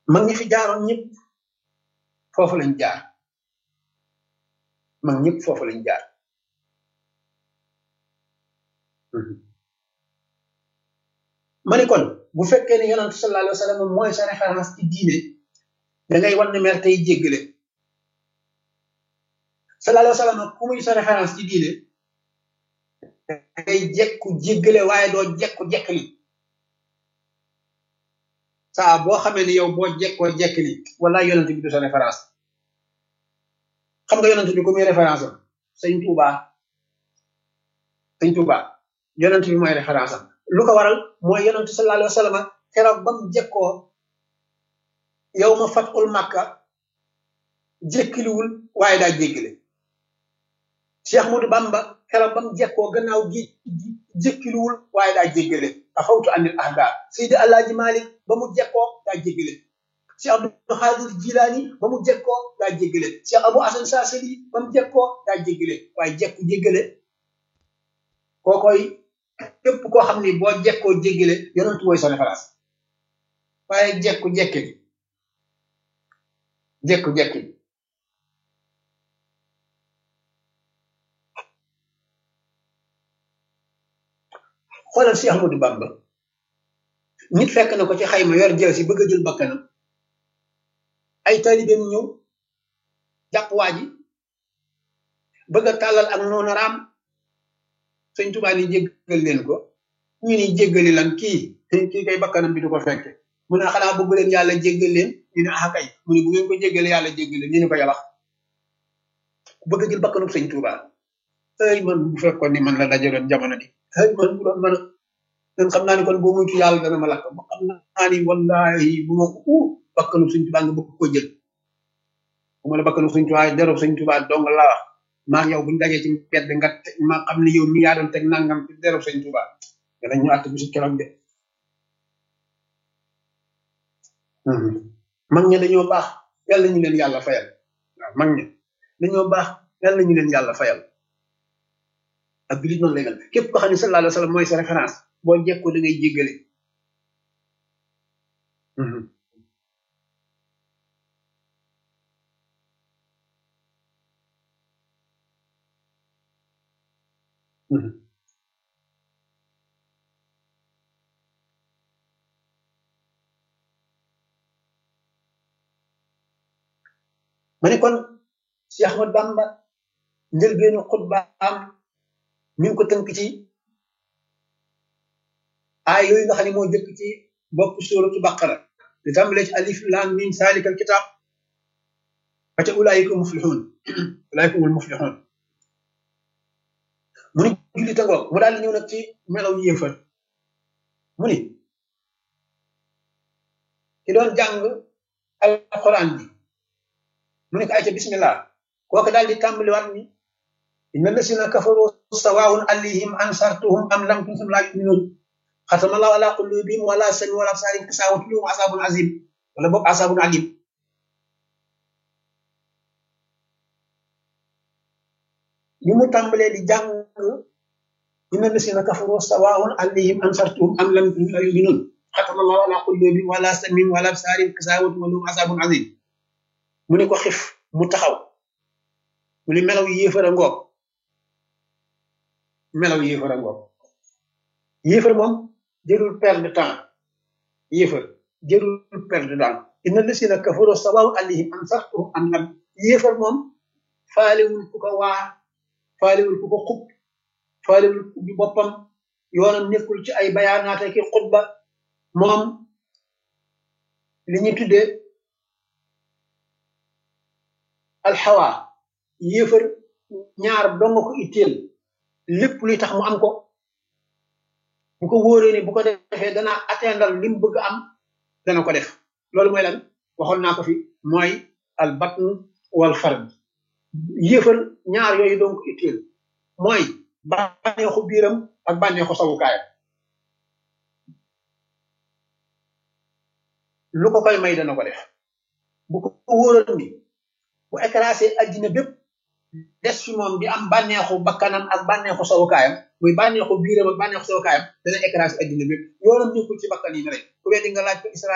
mag ñi fi jaaroon ñëpp foofu lañ jaar mag ñëpp foofu lañ jaar ma ni kon bu fekkee ne yonent sallallahu alayhi wa sallam mooy sa référence ci diine da ngay wan ne mer tey jéggale sallallahu alayhi wa sallam ku muy sa référence ci diine da ngay jekku jéggale waaye doo jekku jekkali saa boo xamee ni yow boo jekkoo jekkali wala yonent bi du sa référence xam nga yonent bi ku muy référence am sëñ Tuuba sëñ Tuuba yonent bi mooy référence am lu ko waral mooy yonent sallallahu alayhi wa sallam keroog ba mu jekkoo yow ma fatul màkka jékkiliwul waaye daa jéggale Cheikh Ahmadou Bamba keroog ba mu jekkoo gannaaw gi jékkiliwul waaye daa jéggale afawtu anil ahda Seydi Alaaji Malik ba mu jekkoo daa jéggale Cheikh Abdou Khadir Jilani ba mu jekkoo daa jéggale Cheikh Abou Hasan Saasili ba mu jekkoo daa jéggale waaye jekku jéggale kookoy képp koo xam ni boo jekkoo jéggale yonent mooy sa référence waaye jekku jekke bi jekku jekke bi xoolal si Ahmadou Bamba nit fekk na ko ci xayma yor jël si bëgg a jël bakkanam ay taalibeem ñëw jàpp waa ji bëgg a tàllal ak noonu raam sëñ Tuubaa ni jéggal leen ko ñu ni jéggali lan kii kii kay bakkanam bi du ko fekke mu ne xanaa bëgg leen yàlla jéggal leen ñu ne ah kay mu ne bu ngeen ko jéggale yàlla jéggal leen ñu ne ko yàlla bëgg a jël bakkanub sëñ Tuubaa ay man bu fekkoon ni man la dajaloon jamono di ay man bu doon mën a man xam naa ni kon boo muytu yàlla dana ma lakk ba xam naa ni wallahi bu ma ko uh bakkanub sëñ Tuubaa nga bëgg ko jël bu ma la bakkanub sëñ Tuubaa derub sëñ Tuubaa dong la wax maa yow buñu dajee ci mbedd nga ma xam ne yow mi yaa doon teg nangam ci derub sëñ Tuubaa danañ ñu àtt bisu keroog de mag ña dañoo baax yàlla ñu leen yàlla fayal waaw mag ña dañoo baax yàlla ñu leen yàlla fayal ak bilit noonu lay mel képp ko xam ne sallallahu alayhi wa sallam mooy sa référence boo jekkoo da ngay jéggale ma ne kon Cheikh Ahmad Bamba njëlbeenu xutbaam mi ngi ko tënk ci aay yooyu nga xam ne moo jëkk ci bopp suuratu baqara di tàmbalee ci alif lam mim saalikal kitaab ba ca ulaayika muflixuun ulaayika humul muflixuun mu ni julli tangoog mu daal di ñëw nag ci melaw yéefar mu ni ki doon jàng alquran bi mu ne ko ay ca bismillah kooku daal di tàmbaliwaat ni inna lasina kafaru sawaun alayhim ansartuhum am lam tuntum laa yuminun xatama allahu ala qulubihim wala sami wala absarim kisawatu lahum asabun azim wala boog asabun alim li mu tàmbalee di jàng inna lasina kafaru sawaun alayhim ansartuhum am lam tuntum laa yuminun xatama allahu ala qulubihim wala sami wala absarim kisawatu lahum asabun azim mu ne ko xif mu taxaw mu ne melaw yéefar a ngoog melaw yéefar a ngoog yéefar moom jërul perdre de temps yéefar jërul perdre de temps inna lasina kafaru sawaw alayhim ansartuhum am lam yéefar moom faalewul ku ko waar faalewul ku ko xub faalewul ku bi boppam yoonam nekkul ci ay bayaanaate ki xutba moom li ñu tuddee alxawa yéefar ñaar dong ko itteel lépp luy tax mu am ko bu ko wóoree ni bu ko defee dana atteindre li mu bëgg am dana ko def loolu mooy lan waxoon naa ko fi mooy al batn wal fard yéefar ñaar yooyu dong ko itteel mooy bànneexu biiram ak bànneexu sawukaayam lu ko koy may dana ko def bu ko wóoral ni bu écrasé addina bépp des fi moom di am bànneexu bakkanam ak bànneexu sawukaayam muy bànneexu biiram ak bànneexu sawukaayam dana écrasé addina bépp yoonam nekkul ci bakkan yi rek ku weddi nga laaj ko Israël